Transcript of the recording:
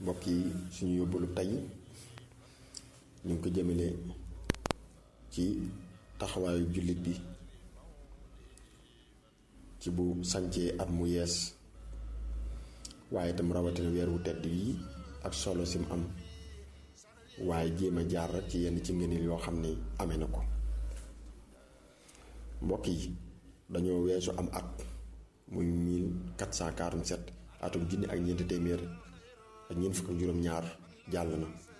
mbokk yi suñu yóbbalu tey ñu ngi ko jëmale ci taxawaayu jullit bi ci bu sancee at mu yees waaye itam rawatina weer wu tedd yi ak solo sim am waaye jéem a jaar rek ci yenn ci ngëneel yoo xam ne amee na ko mbokk yi dañoo weesu am at muy 1447 atum junni ak ñeenti téeméer ak ñeent fukk ak juróom-ñaar jàll na